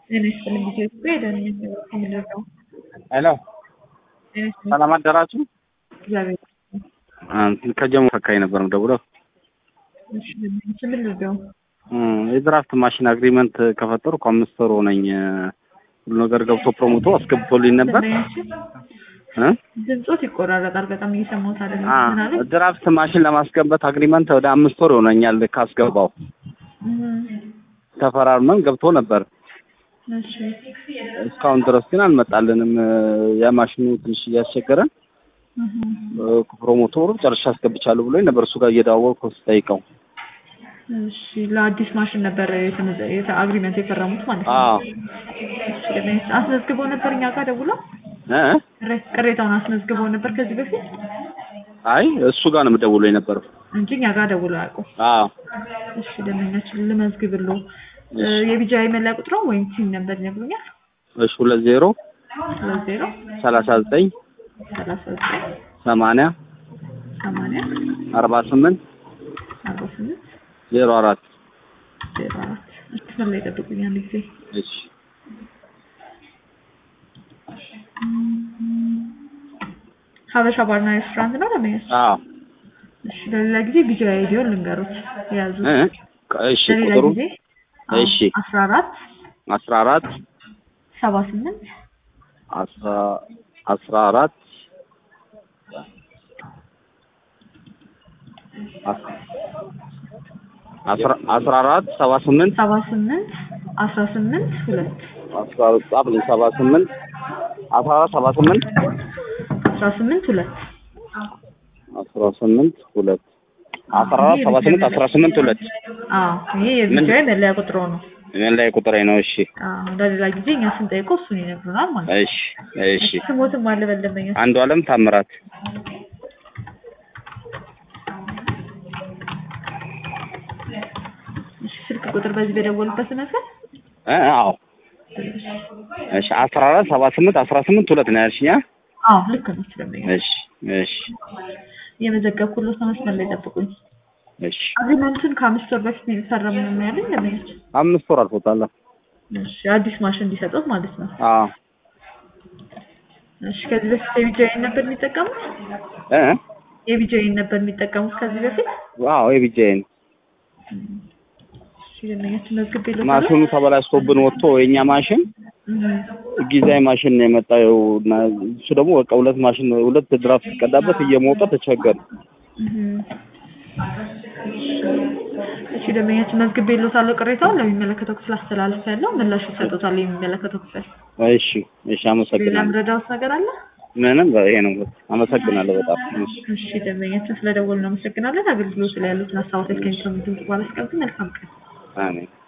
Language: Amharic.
ጤና ይስጥልኝ ኢትዮጵያ የደህንነት ዘርፍ ምንድነው? ሄሎ ጤና ይስጥልኝ ሰላም አደራችሁ። እግዚአብሔር ይመስገን። ከጀሞ ፈካኝ ነበር ደውለው እሺ ምን ልርዳው? የድራፍት ማሽን አግሪመንት ከፈጠርኩ አምስት ወር ሆነኝ። ሁሉ ነገር ገብቶ ፕሮሞቶ አስገብቶልኝ ነበር እ ድምፆት ይቆራረጣል። በጣም እየሰማሁት አይደለም። አ ምን አለ? ድራፍት ማሽን ለማስገባት አግሪመንት ወደ አምስት ወር ይሆነኛል ካስገባው። ተፈራርመን ገብቶ ነበር። እሺ እስካሁን ድረስ ግን አልመጣልንም። የማሽኑ ትንሽ እያስቸገረን ፕሮሞተሩ ጨርሻ አስገብቻለሁ ብሎኝ ነበር። እሱ ጋር እየደዋወልኩ ስጠይቀው እሺ ለአዲስ ማሽን ነበር የተመዘ- የተ- አግሪመንት የፈረሙት ማለት ነው። አዎ እሺ ለምን አስመዝግበው ነበር እኛ ጋር ደውለው እ ቅሬ- ቅሬታውን አስመዝግበው ነበር ከዚህ በፊት አይ እሱ ጋር ነው የምደውለው የነበረው። እንጂ እኛ ጋር ደውለው አያውቁም። አዎ እሺ ደንበኛችን ልመዝግብሎ የቢጃይ መለያ ቁጥሮ ወይም ሲም ነበር ይነግሩኛል። እሺ ሁለት ዜሮ ሁለት ዜሮ ሰላሳ ዘጠኝ ሰላሳ ዘጠኝ ሰማንያ ሰማንያ አርባ ስምንት አርባ ስምንት ዜሮ አራት ዜሮ አራት መስመር ላይ ጠብቁኝ አንድ ጊዜ እሺ ሀበሻ ባርና ሬስቶራንት ነው ደንበኛችን። አዎ እሺ ለሌላ ጊዜ ቢጃይ አይዲዮን ልንገሩት የያዙት እ እሺ ለሌላ ቁጥሩ ጊዜ እሺ አስራ አራት አስራ አራት ሰባ ስምንት አስራ አስራ አራት አስራ አስራ አራት ሰባ ስምንት ሰባ ስምንት አስራ ስምንት ሁለት አስራ አራት ጻፍልኝ ሰባ ስምንት አስራ አራት ሰባ ስምንት አስራ ስምንት ሁለት አስራ ስምንት ሁለት አስራ አራት ሰባ ስምንት አስራ ስምንት ሁለት አዎ ይሄ የቢጃይ መለያ ቁጥሮ ነው። ምን ላይ ቁጥሬ ነው? እሺ አዎ ለሌላ ጊዜ እኛ ስንጠይቀው እሱን ይነግሩናል ማለት ነው። እሺ እሺ ስሞትም አለ በደንበኛ አንዱ አለም ታምራት እሺ ስልክ ቁጥር በዚህ በደወሉበት መሰል እ አዎ እሺ አስራ አራት ሰባ ስምንት አስራ ስምንት ሁለት ነው ያልሽኛ? አዎ ልክ ነው ደንበኛ እሺ እሺ የመዘገብኩለት ነው መስመር ላይ ጠብቁኝ እሺ አግሪመንቱን ከአምስት ወር በፊት ነው የተፈረመ ነው ያለኝ ደንበኞች አምስት ወር አልፎታል። እሺ አዲስ ማሽን እንዲሰጡት ማለት ነው አዎ እሺ ከዚህ በፊት የቢጃይን ነበር የሚጠቀሙት እ የቢጃይን ነበር የሚጠቀሙት ከዚህ በፊት አዎ የቢጃይን እሺ ደንበኛችን መዝግቤልዎታለሁ ማሽኑ ተበላሽቶብን ወጥቶ የኛ ማሽን እህ ጊዜያዊ ማሽን ነው የመጣው እና እሱ ደግሞ በቃ ሁለት ማሽን ሁለት ድራፍት ሲቀዳበት እየሞቀ ተቸገር እህ እሺ ደንበኛችን መዝግቤልዎታለሁ ቅሬታውን ለሚመለከተው ክፍል አስተላልፌያለሁ ምላሽ ይሰጡታል የሚመለከተው ክፍል እሺ እሺ ሌላ አመሰግናለሁ ምረዳዎት ነገር አለ ምንም ይሄ ነው አመሰግናለሁ በጣም እሺ እሺ ደንበኛችን ስለደወሉ እናመሰግናለን አገልግሎት ላይ ያሉትን ሀሳቦች ከሚሰሙ ድምጽ በኋላ መልካም ቀን አሜን